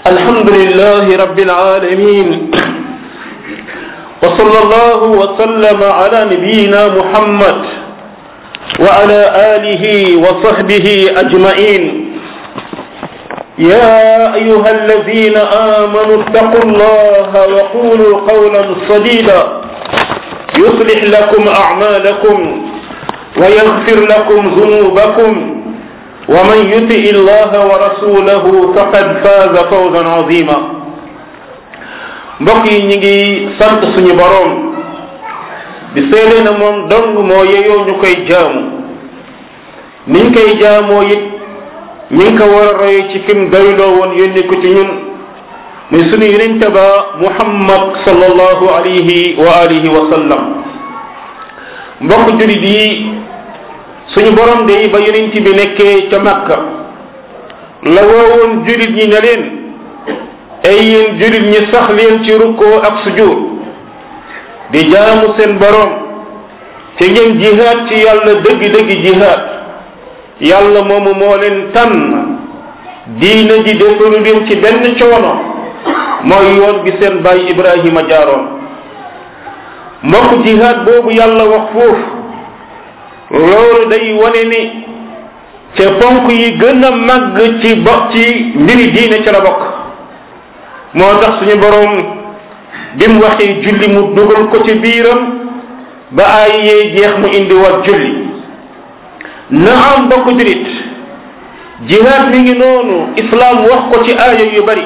الحمد لله رب العالمين وصلى الله وسلم على نبينا محمد وعلى آله وصحبه أجمعين يا أيها الذين آمنوا اتقوا الله وقولوا قولا سديدا يصلح لكم أعمالكم ويغفر لكم ذنوبكم ومن يطع الله ورسوله فقد فاز فوزا عظيما mbokk yi ñi ngi sant suñu boroom di seede na moom dong moo yeyoo ñu koy jaamu niñ koy jaamoo it ñi ngi ko war a roye ci kim doyloo woon yónni ko ci ñun muy suñu yonente ba muhammad sallallahu alayhi wa alihi wa sallam mbokk julit yi suñu borom de ba yonent bi nekkee ca makka la woowoon julit ñi ne leen ay yéen julit ñi sax leen ci rukkoo ak sujud di jaamu seen borom te ngeen jihaad ci yàlla dëgg-dëgg jihaad yàlla moomu moo leen tànn diina ji defalu leen ci benn coono mooy yoon bi seen bàyyi ibrahima jaaroon mbokk jihaad boobu yàlla wax foofu loolu day wane ni ca ponk yi gën a màgg ci bo ci mbiri diine ca la bokk moo tax suñu boroom bi mu waxee julli mu dugal ko ci biiram ba ay yee jeex mu indi wat julli na am bokk julit jihaad mi ngi noonu islaam wax ko ci aaya yu bari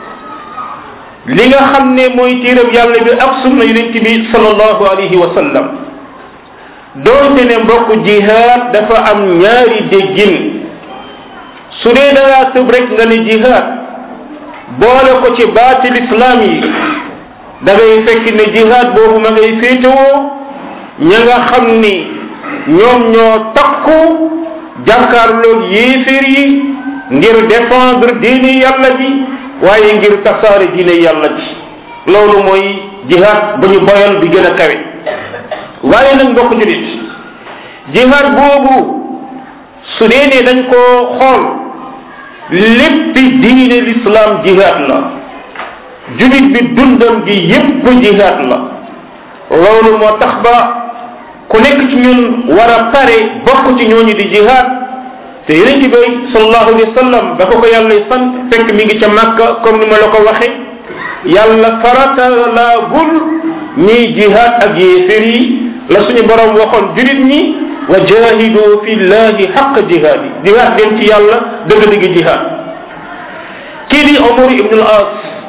li nga xam ne mooy téerab yàlla bi ak sunna yonent bi sallallahu alayhi wa sallam doonte ne mbokk jihaad dafa am ñaari déggin su dee dangaa tëb rek nga ne jihaad boole ko ci baatil islam yi da ngay fekk ne jihaad boobu ma ngay féetewoo ña nga xam ni ñoom ñoo takku jàkkaarloog yéeféer yi ngir défendre diini yàlla ji waaye ngir tasaare diine yàlla ji loolu mooy jihaad bu ñu boyal bi gën a kawe waaye nag mbokk julit jihaad boobu su dee ne dañ koo xool léppi diine l'islam jihaad la julit bi dundam gi yépp jihaad la loolu moo tax ba ku nekk ci ñun war a pare bokk ci ñooñu di jihaad te yonent bi sallallahu alayhi wa sallam ba ko ko yàlla sant fekk mi ngi ca Makka comme ni ma la ko waxe yàlla farata laa gul ñiy jihaad ak yéefér yi la suñu borom waxoon julit ñi wa jahidu fi llahi xaq jihaadi jihaad dem ci yàlla dëgg-dëgg jihaad kii di Omar ibn al-As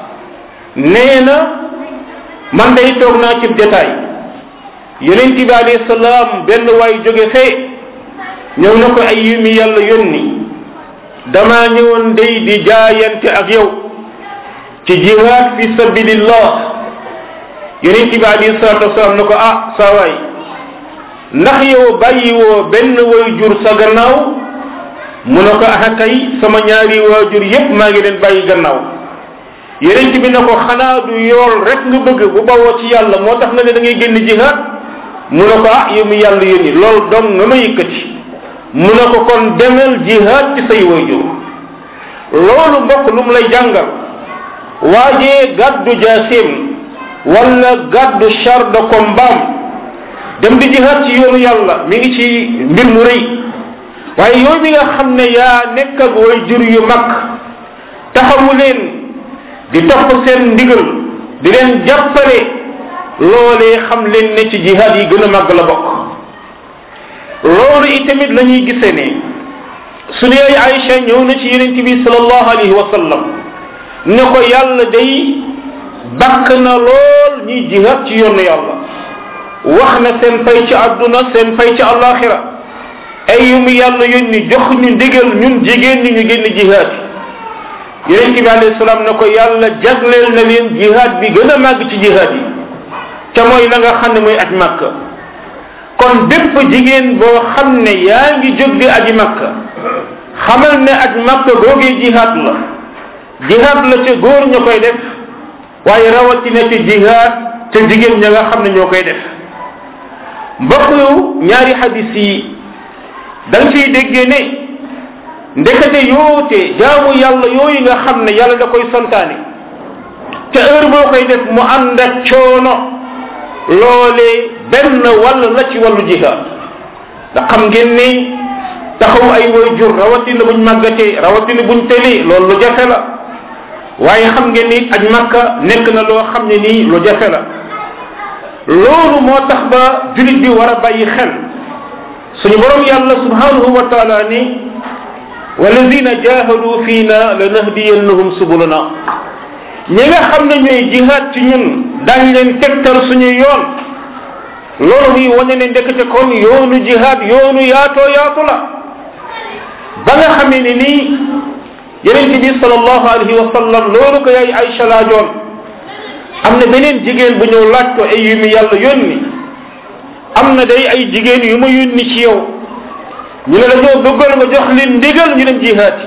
nee na man day toog naa ci détail yonent bi alayhi salaam benn waay jóge fee ñëw na ko ay yumi yàlla yónni damaa ñëwoon day di jaayante ak yow ci jihaad fi sabilillah yonent bi alayhi salatu wasalaam na ko ah saa waay ndax yow bàyyi woo benn way jur sa gannaaw mu ne ko ah kay sama ñaari waajur yépp maa ngi leen bàyyi gannaaw yonent bi na ko xanaa du yool rek nga bëgg bu bawoo ci yàlla moo tax nga ne da ngay génn jihaad mu ne ko ah yow mi yàlla yónni loolu dong nga ma yëkkati mu ne ko kon demel jihaad ci say waajur loolu mbokk lu mu lay jàngal waajee gàddu jaasim wala gàddu char de combat dem di jihaad ci yoonu yàlla mi ngi ci mbir mu rëy waaye yow mi nga xam ne yaa nekk ak waajur yu mag taxawu leen di topp seen ndigal di leen jàppale loolee xam leen ne ci jihaad yi gën a màgg la bokk loolu itamit la ñuy gisee ne su dee Aïcha ñëw na ci yonent bi sallallahu alayhi wa sallam ne ko yàlla day bakk na lool ñuy jihaad ci yoonu yàlla wax na seen fay ci àdduna seen fay ci àllaaxira ay yu mu yàlla yónni jox ñu ndigal ñun jigéen ñi ñu génn jihaad yi yonent bi alayhi salaam ne ko yàlla jagleel na leen jihaad bi gën a màgg ci jihaad yi te mooy la nga xam ne mooy aj màkka kon bépp jigéen boo xam ne yaa ngi jóg di aji makka xamal ne aj makka googee jihaad la jihaad la ca góor ña koy def waaye rawatina ci jihaad ca jigéen ña nga xam ne ñoo koy def mbokk yu ñaari hadis yi da nga ciy déggee ne ndekete yoote jaamu yàlla yooyu nga xam ne yàlla da koy santaane te heure boo koy def mu ànd ak coono loolee benn wàll la ci wàllu jihaad ndax xam ngeen ni taxaw ay way jur rawatina buñ màggatee rawatina buñ tëlee loolu lu jafe la waaye xam ngeen ni aj makka nekk na loo xam ne nii lu jafe la loolu moo tax ba julit bi war a bàyyi xel suñu borom yàlla subhanahu wa taala ni walladina jahadu fiina lanahdiyannahum subulana ñi nga xam ne ñooy jihaad ci ñun dañ leen tegtal suñu yoon loolu muy wane ne ndekete kon yoonu jihaad yoonu yaatoo yaatu la ba nga xamee ne nii yeneen bi sallallahu alayhi wa sallam loolu ko yaay Aïcha laajoon am na beneen jigéen bu ñëw laaj ko ay yu mu yàlla yónni am na day ay jigéen yu ma yónni ci yow ñu ne dañoo bëggal nga jox leen ndigal ñu dem jihaad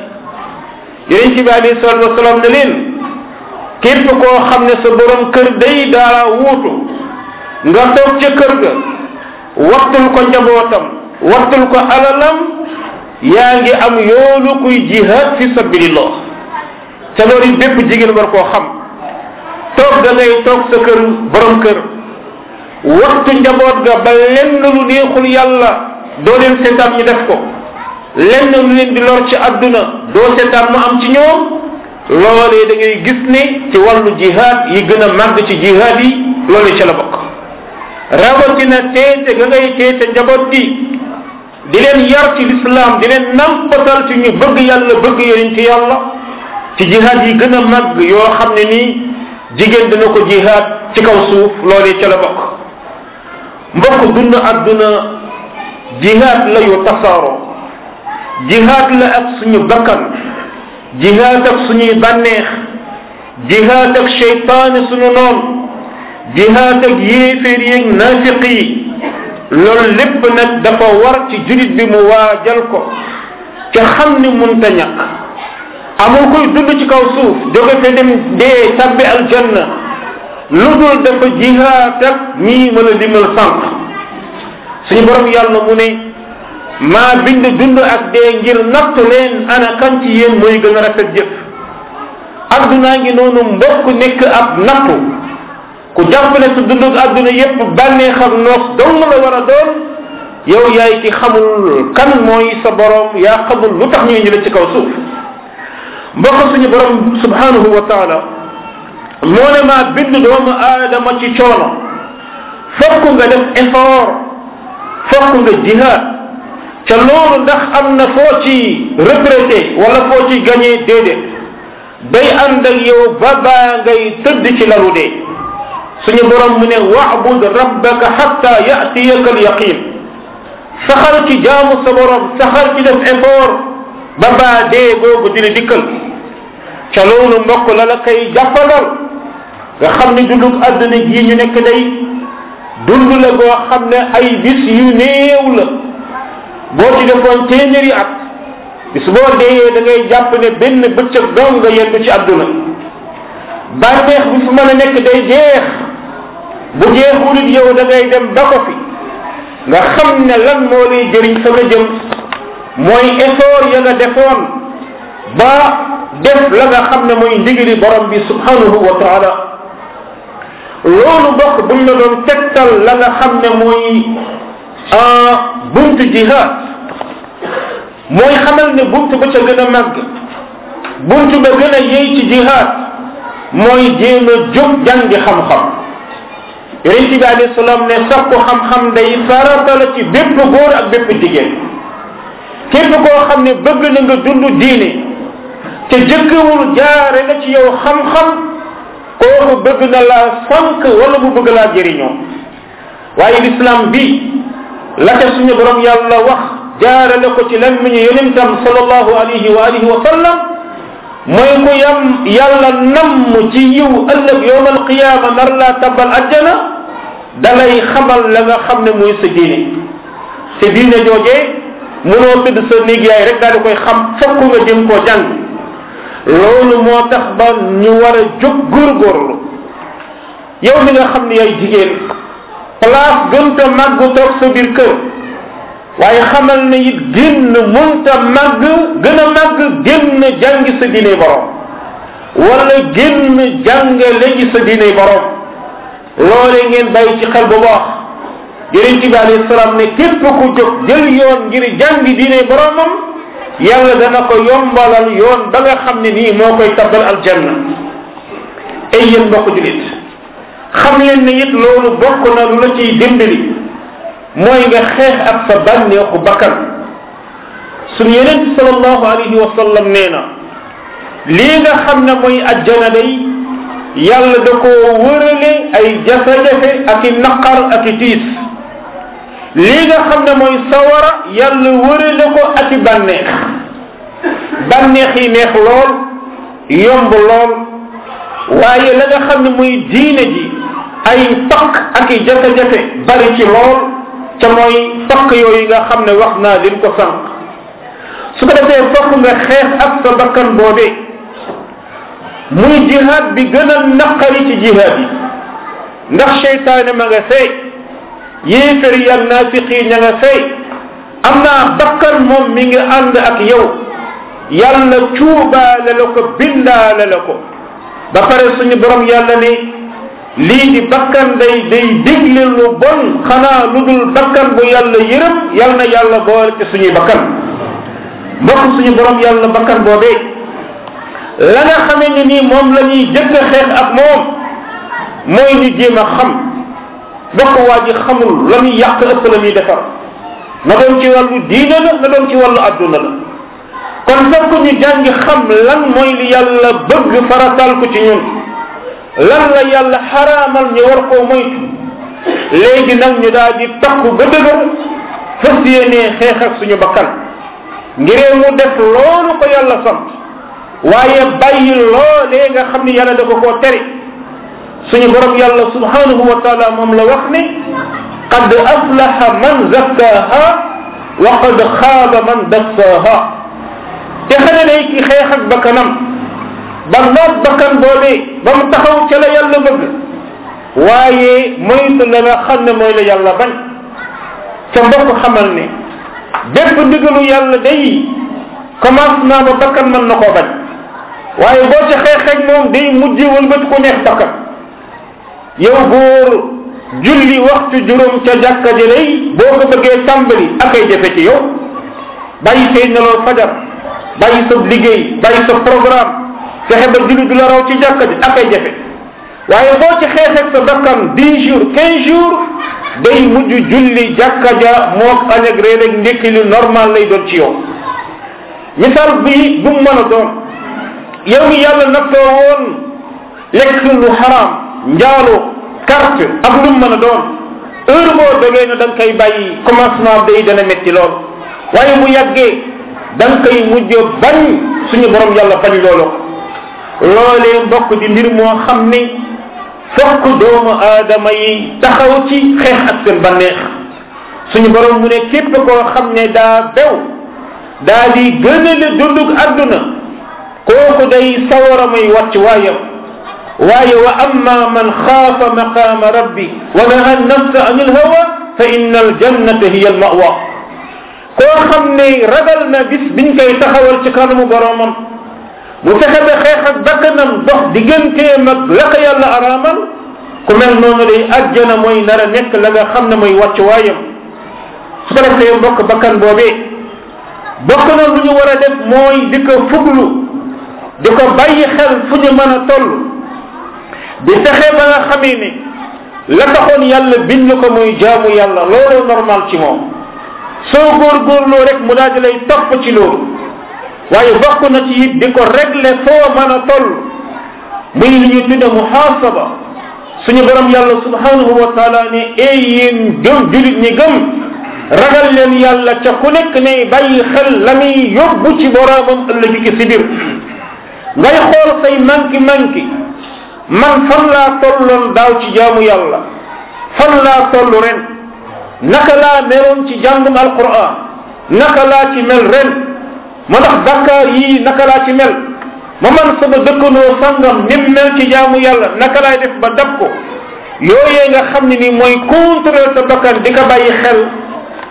yi yeneen bi alayhi salatu wasalaam ne leen képp koo xam ne sa borom kër day daa wuutu nga toog ca kër ga waxtul ko njabootam waxtul ko alalam yaa ngi am yoolu kuy jihad fi sabilillah te loolu it bépp jigéen war koo xam toog da ngay toog sa kër borom kër waxtu njaboot ga ba lenn lu neexul yàlla doo leen seetaan ñu def ko lenn lu leen di lor ci àdduna doo seetaan mu am ci ñoom loolee da ngay gis ne ci wàllu jihad yi gën a màgg ci jihad yi loolu ci la bokk rawatina teete ga ngay teete njaboot gi di leen yar ci lislaam di leen nampatal ci ñu bëgg yàlla bëgg yonent yàlla ci jihad yi gën a màgg yoo xam ne nii jigéen dina ko jihad ci kaw suuf loolee ca la bokk mbokk dund àdduna jihad la yu tasaaroo jihad la ak suñu bakkan jihad ak suñuy bànneex jihad ak cheytaani suñu noon jihad ak yéeféer yeeg naafiq yi loolu lépp nag dafa war ci julit bi mu waajal ko ca xam ni munta ñàkk amul koy dund ci kaw suuf jóge fe dem dee tabbi aljanna lu dul dafa jihaat ak ñii mën a limal sànq suñu borom yàlla mu ne maa bind dund ak dee ngir natt leen ana kan ci yéen mooy gën a rafet jëf addunaa ngi noonu mbokk nekk ab nattu ku jàpp ne su dund ak adduna yépp bànneex ak noos dong la war a doon yow yaay ki xamul kan mooy sa borom yaa xamul lu tax ñuy ñële ci kaw suuf mbokk suñu borom subhanahu wa taala moo ne maa bind doomu aadama ci coono fokk nga def effort fokk nga jihaad ca loolu ndax am na foo ci retraité wala foo ci gagné déedéet day ànd ak yow ba baa ngay tëdd ci lalu dee suñu borom mu ne wa'bud rabbaka hatta ya'tiyaka al-yaqin saxal ci jaamu sa borom saxal ci def effort ba baa dee googu dina dikkal ca loolu mbokk la la koy jàppalal nga xam ne dundug àdduna gii ñu nekk day dund la goo xam ne ay bis yu néew la boo ci defoon téeméeri at bis boo deeyee da ngay jàpp ne benn bëccëg dong nga yendu ci àdduna bànneex bi fu mën a nekk day jeex bu jeexul it yow da ngay dem ba ko fi nga xam ne lan moo lay jëriñ fa nga jëm mooy effort ya nga defoon ba def la nga xam ne mooy ndigiri borom bi subhanahu wa taala loolu bokk buñ la doon tegtal la nga xam ne mooy buntu jihad mooy xamal ne buntu ba ca gën a màgg buntu ba gën a yey ci jihad mooy jéem a jóg jàngi xam-xam yonente bi alayhi salaam ne sakku xam-xam day farata la ci bépp góor ak bépp jigéen képp koo xam ne bëgg na nga dund diine te jëkkewul jaare na ci yow xam-xam kooku bëgg na laa sànq wala mu bëgg laa jëriñoo waaye l'islam bi la ca suñu borom yàlla wax jaarale ko ci lammiñu yonentam sallallahu alayhi wa alihi wa sallam mooy ku yam yàlla namm ci yiw ëllëg yowm alqiyama nar laa tabal ajjana dalay xamal la nga xam ne mooy sa diine te diine joojee mënoo tëdd sa néeg yaay rek daal di koy xam fokk nga jëm koo jàng loolu moo tax ba ñu war a jóg góorgóorlu yow mi nga xam ne yaay jigéen place gën ta màgg toog sa biir kër waaye xamal ne it génn munta màgg gën a màgg génn jàngi sa diine borom wala génn jàngale ji sa diine borom loole ngeen bàyyi ci xel bu baax yonent bi alayhi salaam ne képp ku jóg jël yoon ngir jàngi diine boromam yàlla dana ko yombalal yoon ba nga xam ne nii moo koy tabbal aljanna ay yéen mbokk julit xam leen ne it loolu bokk na lu la ciy dimbali mooy nga xeex ak sa bànneexu bakkan suñu yonent salallahu alayhi wa sallam nee na lii nga xam ne mooy ajjana day yàlla da koo wërale ay jafe-jafe ak i naqar ak i tiis lii nga xam ne mooy sawara yàlla wërale ko ak i bànneex bànneex yi neex lool yomb lool waaye la nga xam ne muy diine ji ay pakk ak i jafe-jafe bari ci lool ca mooy pakk yooyu nga xam ne wax naa leen ko sànq su ko defee fokk nga xeex ak sa bakkan boobee muy jihaad bi gën a naqari ci jihaad yi ndax seytaane ma nga fay yéefar yi ak naafiq yi ña nga fay am naa bakkan moom mi ngi ànd ak yow yàlla cuubaale la ko bindaale la ko ba pare suñu borom yàlla ne lii di bakkan day day digle lu bon xanaa lu dul bakkan bu yàlla yërëm yal na yàlla boole ci suñuy bakkan mbokk suñu borom yàlla bakkan boobee la nga xamee ni nii moom la ñuy jëkk a xeex ak moom mooy ñu jéem a xam bokk waa ji xamul la muy yàq ëpp la muy defar na doon ci wàllu diine la na doon ci wàllu adduna la kon fokk ñu jàngi xam lan mooy li yàlla bëgg faratal ko ci ñun lan la yàlla xaraamal ñu war koo moytu léegi nag ñu daal di takku ba dëgër fas yéenee xeex ak suñu bakkan ngiree mu def loolu ko yàlla sant waaye bàyyi loolee nga xam ni yàlla dafa koo tere suñu borom yàlla subhanahu wa taala moom la wax ne qad aflaha man zakkaha wa qad xaaba man dassaha te xane day ki xeex ak bakkanam ba noot bakkan boobee ba mu taxaw ca la yàlla bëgg waaye moytu la nga xam ne mooy la yàlla bañ ca mbokk xamal ne bépp ndigalu yàlla day commencement ba bakkan mën na koo bañ waaye boo ca xeexeeg moom day mujj wëlbati ku neex bakkan yow góor julli waxtu juróom ca jàkka ji lay boo ko bëggee tàmbali ak ay jafe ci yow bàyyi say neloo fajar bàyyi sa liggéey bàyyi sa programme fexe ba julli du la raw ci jàkka ji ak ay jafe waaye boo ci xeexeeg sa bakkan dix jours quinze jours day mujj julli jàkka ja moog añ ak réer ak ndékki lu normal lay doon ci yow misaal bi bu mu mën a doon yow mi yàlla nattoo woon lekk lu xaraam njaaloo carte ak lu mu mën a doon heure boo dogee na da nga koy bàyyi commencement day dana metti lool waaye bu yàggee da nga koy mujj bañ suñu borom yàlla bañ loolu loolee mbokk di mbir moo xam ni fokk doomu aadama yi taxaw ci xeex ak seen banneex suñu borom mu ne képp koo xam ne daa bew daa di gënale dundug àdduna kooku day sawara muy wàcc waayam waaye wa amma man xaafa maqaama rabbi wa naha nafsa an ilhawa fa inna aljannata hiya almawa koo xam ne ragal na bis biñ koy taxawal ci kanamu boromam mu fexe ba xeex ak bakkanam dox digganteem ak la ko yàlla araamal ku mel noonu day ajjana mooy nar a nekk la nga xam ne mooy wàcc waayam su ko defee mbokk bakkan boobee bokk na lu ñu war a def mooy di ko fuglu di ko bàyyi xel fu ñu mën a toll di fexe ba nga xamee ne la taxoon yàlla bind ko muy jaamu yàlla loolu normal ci moom soo góorgóorloo rek mu daal di lay topp ci loolu waaye bokk na ci it di ko régler foo mën a toll muy li ñu tudde muhaasaba suñu borom yàlla subhanahu wa taala ne ey yéen gëm julit ñi gëm ragal leen yàlla ca ku nekk ne bàyyi xel la muy yóbbu ci boromam ëllëg ci si biir ngay xool say manki manki man fan laa tolloon daaw ci jaamu yàlla fan laa toll ren naka laa meloon ci jàngum alquran naka laa ci mel ren ma ndax bakkaar yii naka laa ci mel ma man sama dëkkandoo sangam nim mel ci jaamu yàlla naka laay def ba dab ko yooyee nga xam ne ni mooy contrôler sa bakkan di ko bàyyi xel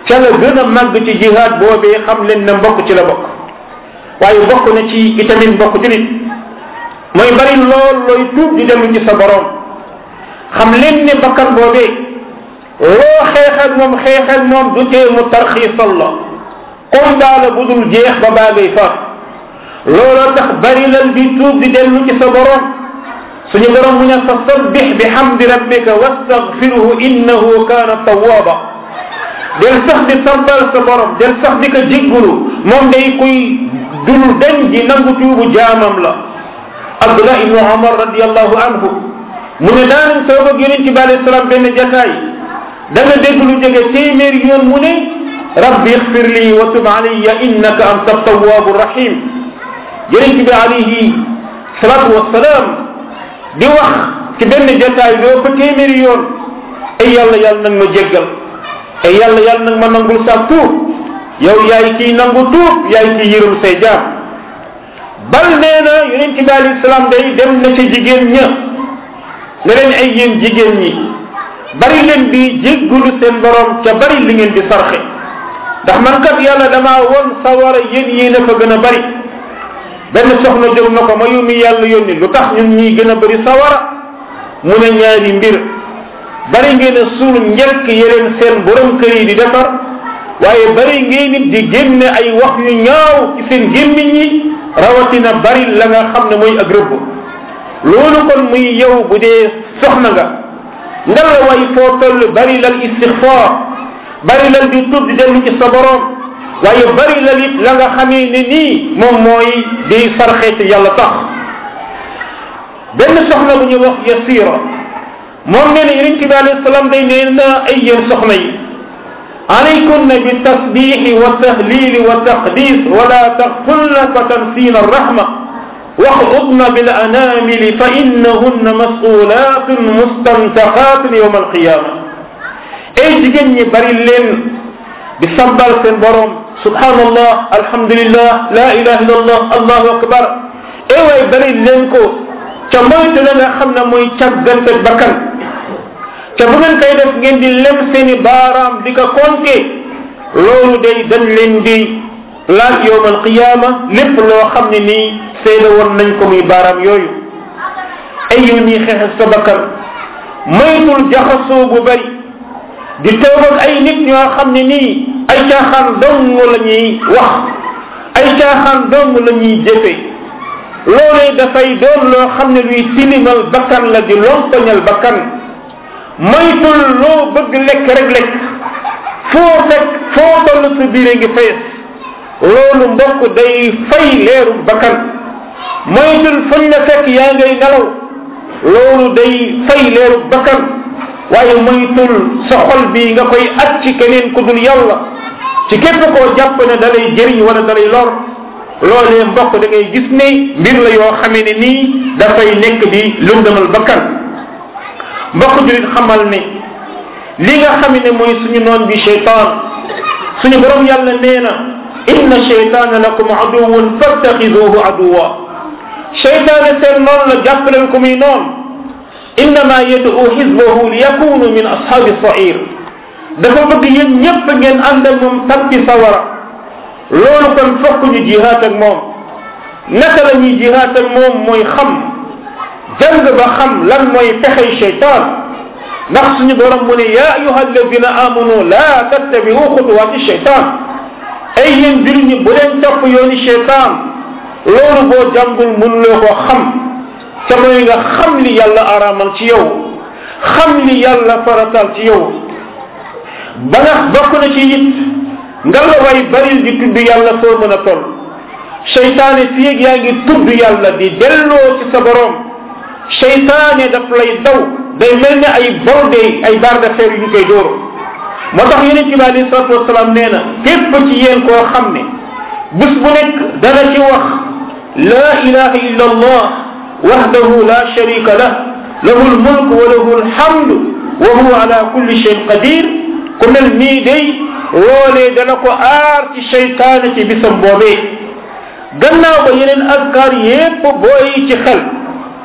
ca la gën a màgg ci jihaad boobee xam leen ne mbokk ci la bokk waaye bokk na ci itamit mbokk julit mooy bari lool looy tuub di dellu ci sa borom xam leen ne bakkan boobee loo xeexal moom xeexal moom du tee mu tarxiisal la combat la bu dul jeex ba baa ngay faat looloo tax bari lal di tuub di dellu ci sa borom suñu borom mu ne fa sabbix bi hamdi rabbika wastaghfiruhu innahu kaana tawwaaba del sax di sabbal sa borom del sax di ko jéggulu moom day kuy dul dañ di nangu tuubu jaamam la abdullah ibnu omar radiallahu anhu mu ne daanañ toog ak yonent bi alayhi salaam benn jataay da nga dégg lu jóge téeméeri yoon mu ne rabbi ixfir li wa tub alayya innaka anta tawwabu rahim yonent bi alayhi salatu wasalaam di wax ci benn jataay doo fa téeméeri yoon ay yàlla yàlla nag ma jéggal ay yàlla yàlla nag ma nangul sa tuub yow yaay kiy nangu tuub yaay kiy yërëm say jaam bal nee na yonent bi alayhi salaam day dem na ci jigéen ña ne leen ay yéen jigéen ñi bari leen di jéggulu seen borom ca bari li ngeen di sarxe ndax man kat yàlla damaa woon sawara yéen yéen a fa gën a bari benn soxna jóg na ko ma yu mi yàlla yónni lu tax ñun ñuy gën a bari sawara mu ne ñaari mbir bari ngeen a suul njëkk yeneen seen borom kër yi di defar waaye bari ngeen nit di génne ay wax yu ñaaw ci seen gémmiñ yi rawatina bari la nga xam ne mooy ak rëbb loolu kon muy yow bu dee soxna nga nga la way foo toll bari lal istixfaar bari lal di tudd di dellu ci sa borom waaye bari lal it la nga xamee ne nii moom mooy di sarxe ci yàlla tax benn soxna bu ñu wax yasira moom nee na yonent bi alayhi salaam day nee na ay yéen soxna yi عليكن بالتسبيح والتهليل والتقديس ولا تغفلن فتنسين الرحمة واخضضن بالأنامل فإنهن مسؤولات مستنتقات يوم القيامة أي جيجن بري لين بسبال سن بروم سبحان الله الحمد لله لا إله إلا الله الله أكبر أي واي بري لين كو تمويت لنا خمنا موي تشغل بكن te bu ngeen koy def ngeen di lem seeni baaraam di ko konte loolu day dañ leen di laaj yowmal qiyaama lépp loo xam ne nii seede woon nañ ko muy baaraam yooyu ay yow nii xeex sa bakkan moytul jaxasoo bu bari di toog ak ay nit ñoo xam ne nii ay caaxaan dong la ñuy wax ay caaxaan dong la ñuy jëfe loolee dafay doon loo xam ne luy tilimal bakkan la di lompoñal bakkan moytul loo bëgg lekk rek lekk foo fekk foo toll sa biire ngi fees loolu mbokk day fay leeru bakkan moytul fuñ la fekk yaa ngay nelaw loolu day fay leeru bakkan waaye moytul sa xol bi nga koy at ci keneen ku dul yàlla ci képp koo jàpp ne da lay jëriñ wala da lay lor loolee mbokk da ngay gis ne mbir la yoo xamee ne nii dafay nekk di lundamal bakkan mbokk julit xamal ne li nga xam ne mooy suñu noon bi cheytaan suñu borom yàlla nee na inna cheytaana lakum aduwun fattaxiduhu aduwa cheytaane seen noon la jàppaleen ko muy noon innama yad'u xisbahu li yakunu min ashabi sair dafa bëgg yéen ñépp ngeen ànd ak moom tabbi sawara loolu kon fokk ñu jihaat ak moom naka la ñuy jihaat ak moom mooy xam jàng ba xam lan mooy pexey cheytaan ndax suñu borom mu ne ya ayuha alladina amanu la tattabiu xutuwaati cheytaan ay yéen jur ñi bu leen topp yooni cheytaan loolu boo jàngul mënuloo ko xam te mooy nga xam li yàlla araamal ci yow xam li yàlla faratal ci yow ba nga bokk na ci it nga la way baril di tudd yàlla foo mën a toll cheytaane fiyeeg yaa ngi tudd yàlla di delloo ci sa borom cheytaane daf lay daw day mel ne ay borde ay barre de fer yu ñu koy dóor moo tax yonente bi alayhi salatu wasalaam nee na képp ci yéen koo xam ne bés bu nekk dana ci wax la ilaha illa allah wahdahu la sharika lah lahu lmulk wa lahu lhamdu wa huwa ala kulli shayin qadir ku mel nii day loolee dana ko aar ci cheytaane ci bisam boobee gannaaw ba yeneen askar yépp booy ci xel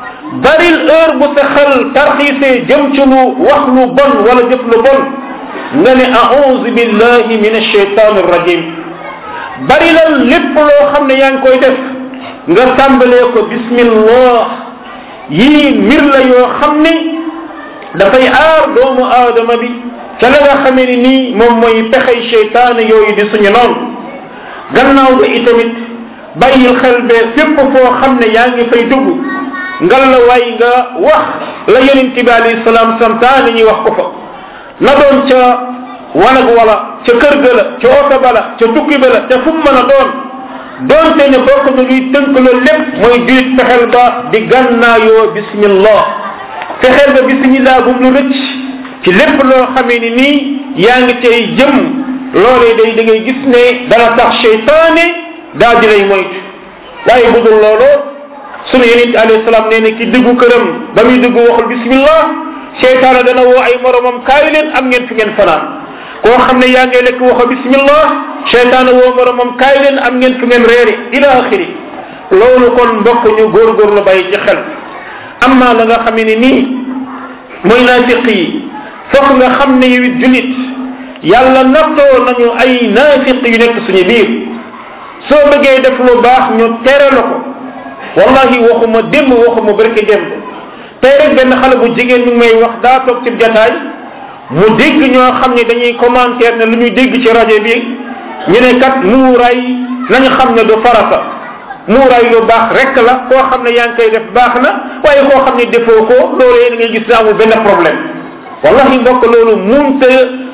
baril heure bu sa xel tarxiisee jëm ci lu wax lu bon wala jëf lu bon nga ne auzu billahi min alcheytan arrajim bari la lépp loo xam ne yaa ngi koy def nga tàmbalee ko bismillah yii mbir la yoo xam ne dafay aar doomu aadama bi ca la nga xamee ni nii moom mooy pexey cheytaan yooyu di suñu noonu gannaaw ba itamit bàyyil xel be fépp foo xam ne yaa ngi fay dugg ngal la waay nga wax la yonent bi alayhi salaam santaane ñuy wax ko fa na doon ca wanag wala ca kër ga la ca oto ba la ca tukki ba la ca fu mu mën a doon doonte ne bokk na luy tënk loolu lépp mooy julit fexeel ba di gànnaayoo bismillah fexeel ba bismillah bu mu lu rëcc ci lépp loo xamee ni nii yaa ngi tey jëm loolee day da ngay gis ne dana tax cheytaane daa di lay moytu waaye bu dul loolu sunu yonent alayhi salaam nee na ki duggu këram ba muy dugg waxul bismillah cheytaane dana woo ay moromam kaay leen am ngeen fi ngeen fanaan koo xam ne yaa ngay lekk waxo bismillah cheytaane woo moromam kaay leen am ngeen fi ngeen reeri ila axiri loolu kon mbokk ñu góorgóorlu bàyyi ci xel amma la nga xam ne nii mooy naafiq yi fokk nga xam ne yow it julit yàlla nattoo nañu ay naafiq yu nekk suñu biir soo bëggee def lu baax ñu tere la ko wallahi waxuma démb waxuma barke démb tey rek benn xale bu jigéen mi may wax daa toog ci jataay mu dégg ñoo xam ne dañuy commentaire ne lu ñuy dégg ci rajo bi ñu ne kat muuraay nañu xam ne du farata muuraay lu baax rek la koo xam ne yaa ngi koy def baax na waaye koo xam ne defoo ko loolee da ngay gis ne amul benn problème wallahi mbokk loolu munte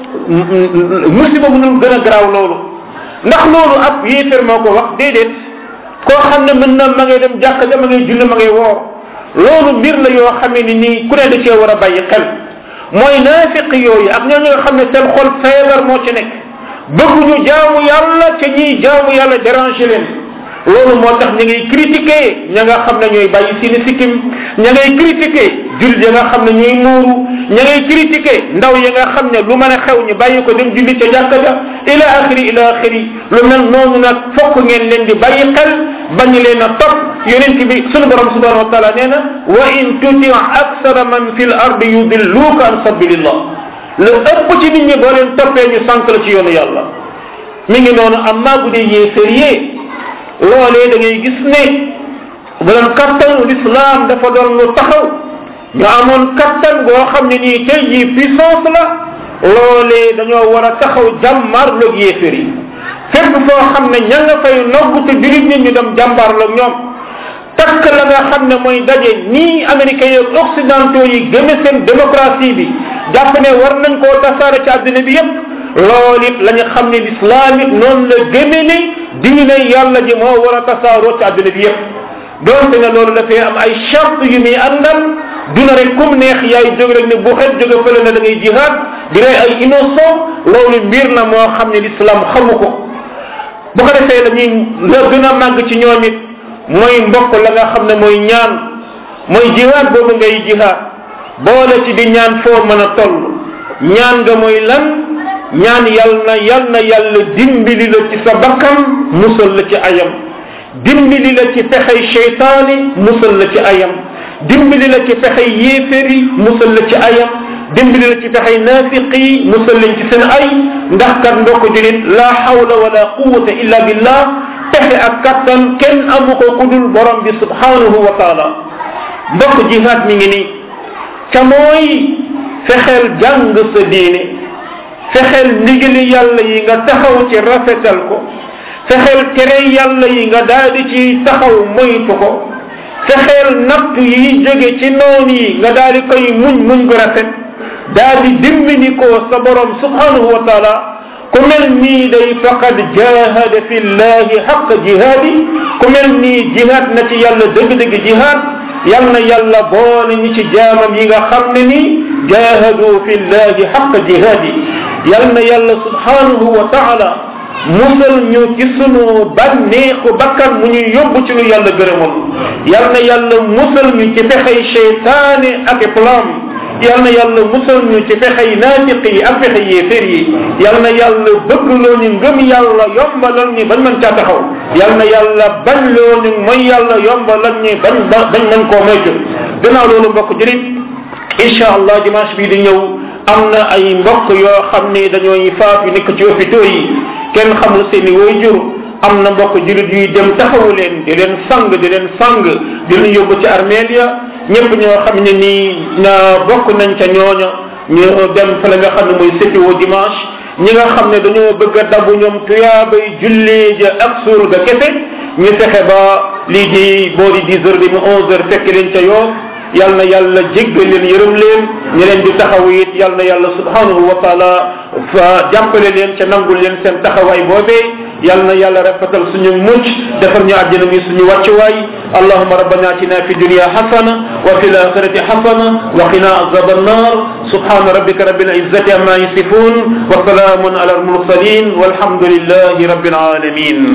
musiba bu gën a garaaw loolu ndax loolu ab yéefér moo ko wax déedéet koo xam ne mën na ma ngay dem jàkk ja ma ngay julli ma ngay woor loolu mbir la yoo xamee ni nii ku ne da cee war a bàyyi xel mooy naafiq yooyu ak ñoo nga xam ne seen xol feebar moo ci nekk bëgguñu jaamu yàlla ca ñiy jaamu yàlla déranger leen loolu moo tax ña ngay critiquer ña nga xam ne ñooy bàyyi seeni sikkim ña ngay critiquer jullit ya nga xam ne ñooy muuru ña ngay critiquer ndaw ya nga xam ne lu mën a xew ñu bàyyi ko dem julli ca jàkka ja ila axiri ila axiri lu mel noonu nag fokk ngeen leen di bàyyi xel bañ leen a topp yonent bi sunu borom subhanahu wa taala nee na wa in tuti aksara man fi l ardi yudilluka an sabilillah lu ëpp ci nit ñi boo leen toppee ñu sànq la ci yoonu yàlla mi ngi noonu amma bu dee yéeférie loolee da ngay gis ne bu doon kattanu l'islam dafa doon lu taxaw ñu amoon kattan goo xam ne nii tey jii puissance la loolee dañoo war a taxaw jàmmarloog yéefér yi fépp foo xam ne ña nga fay nogg te jurit nit ñu dem jàmbaarloog ñoom takk la nga xam ne mooy daje nii américains yi occidentaux yi gëme seen démocratie bi jàpp ne war nañ koo tasaare ci àddina bi yépp loolu it la ñu xam ne l'islam it noonu la gëme ne diine yàlla ji moo war a tasaaroo ci àddina bi yépp doonte ne loolu dafay am ay charte yu muy àndal duna rek comme neex yaay jóg rek ne bu xet jóge fële ne da ngay jihaad di rey ay innocent loolu mbir na moo xam ne l'islam xamu ko bu ko defee la ñuy la gën a màgg ci ñoom it mooy mbokk la nga xam ne mooy ñaan mooy jihaad boobu ngay jihaad boole ci di ñaan foo mën a toll ñaan nga mooy lan ñaan yal na yal na yàlla dimbali la ci sa bakkan musal la ci ayam dimbali la ci pexey cheytaani musal la ci ayam dimbali la ci pexey yéeféri musal la ci ayam dimbali la ci pexey naafiqi musal lañ ci seen ay ndax kat ndokk julit la hawla wala quwata illa billah pexe ak kattan kenn amu ko kudul borom bi subhanahu wa taala mbokk jihaad mi ngi nii ca mooy fexeel jàng sa diine fexeel ndigali yàlla yi nga taxaw ci rafetal ko fexeel tere yàlla yi nga daal di ci taxaw moytu ko fexeel natt yi jóge ci noon yi nga daal di koy muñ muñ gu rafet daal di dimbali ko sa borom subhanahu wa taala ku mel nii day faqad jahada fi llahi xaqa jihaadi ku mel nii jihaad na ci yàlla dëgg-dëgg jihaad yal na yàlla boole ñi ci jaamam yi nga xam ne nii jahadu fi llahi xaqa jihaadi yal na yàlla subhanahu wa taala musal ñu ci sunu bànneexu bakkan mu ñuy yóbbu ci lu yàlla gërëmul yal na yàlla musal ñu ci pexey cheytaane ak plan yal na yàlla musal ñu ci pexey naafiq yi ak pexey yéeféer yi yal na yàlla bëgg loo ñu ngëm yàlla yombalal ñu bañ mën caa taxaw yal na yàlla bañ loo ñu mooy yàlla yombalal ñu bañ bañ mën koo moytu gannaaw loolu mbokk jërit incha allah dimanche bii di ñëw am na ay mbokk yoo xam ne dañooy faatu nekk ci hôpitaux yi kenn xamul seeni waajur am na mbokk julit yuy dem taxawu leen di leen sang di leen sang di leen yóbbu ci armeel ya ñëpp ñoo xam ne nii na bokk nañ ca ñooña ñu dem fa la nga xam ne mooy sépiwo dimanche ñi nga xam ne dañoo bëgg a dabu ñoom tuyaabay jullee ja ak suul ga kese ñu fexe ba lii di boori dix heures bi mu onze heures fekk leen ca yoo yal na yàlla jéggal leen yërëm leen ñi leen di taxaw it yal na yàlla subhanahu wa taala fa jàppale leen ca nangul leen seen taxawaay boobee yal na yàlla rafetal suñu mucc defar ñu àjjana mi suñu wàccuwaay اللهم ربنا اتنا في الدنيا حسنه وفي الاخره حسنه وقنا عذاب النار سبحان ربك رب العزه عما يصفون وسلام على المرسلين والحمد لله رب العالمين